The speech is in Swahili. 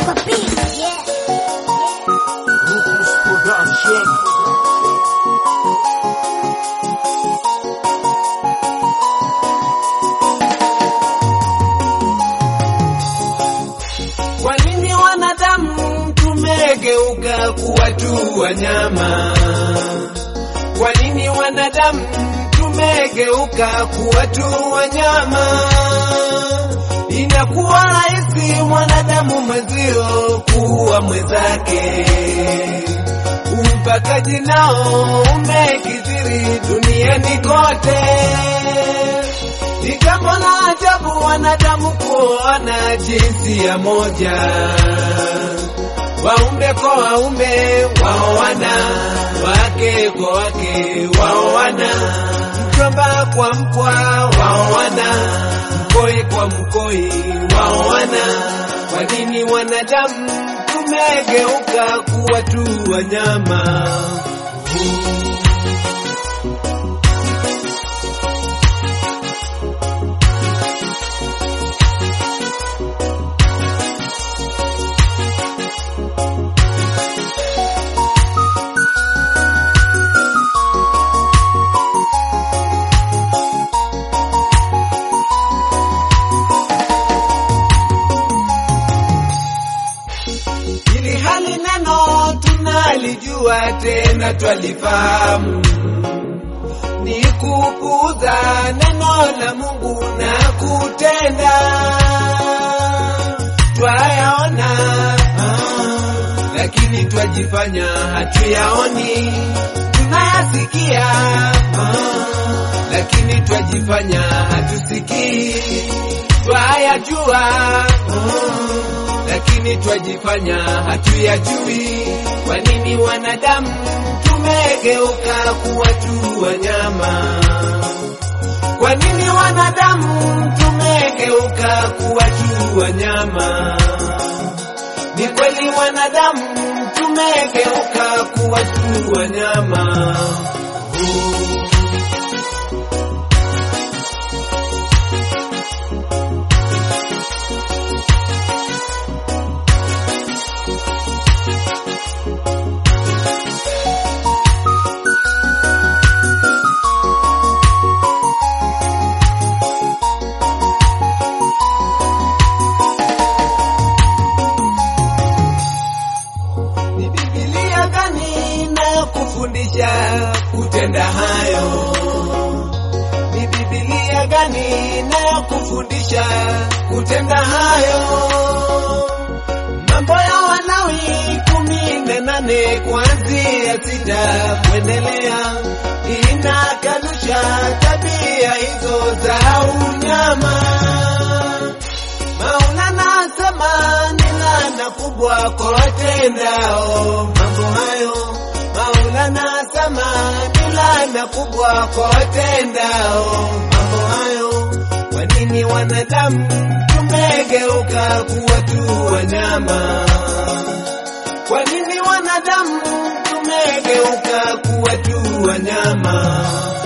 Rufus Production. Kwa nini wanadamu tumegeuka kuwa tu wanyama? Kwa nini wanadamu tumegeuka kuwa tu wanyama? Inakuwa rahisi mwanadamu mwenzio kuwa mwenzake. Ubakaji nao umekithiri duniani kote. Ni jambo la ajabu wanadamu kuona jinsia moja, waume kwa waume waoana, wake kwa wake waoana, mjomba kwa mpwa waoana, mkoi kwa mkoi waoana. Kwa nini wanadamu tumegeuka kuwa tu wanyama? ili hali neno tunalijua tena twalifahamu, ni kupuuza neno la Mungu na kutenda twayaona, ah, lakini twajifanya hatuyaoni, tunayasikia ah, lakini twajifanya hatusikii, twayajua ah, lakini twajifanya hatuyajui. Kwa nini wanadamu tumegeuka kuwa tu wanyama? Kwa nini wanadamu tumegeuka kuwa tu wanyama? Ni kweli wanadamu tumegeuka kuwa tu wanyama. Ni Biblia gani na kufundisha kutenda hayo? Ni Biblia gani na kufundisha kutenda hayo? Mambo ya Walawi kumi na nane kuanzia sita kuendelea inakanusha tabia hizo za unyama. Maulana asema ni laana kubwa kwa watendao mambo hayo. Maulana asema ni laana kubwa kwa watendao mambo hayo. Kwa nini wanadamu tumegeuka kuwa tu wanyama? Kwa nini wanadamu tumegeuka kuwa tu wanyama?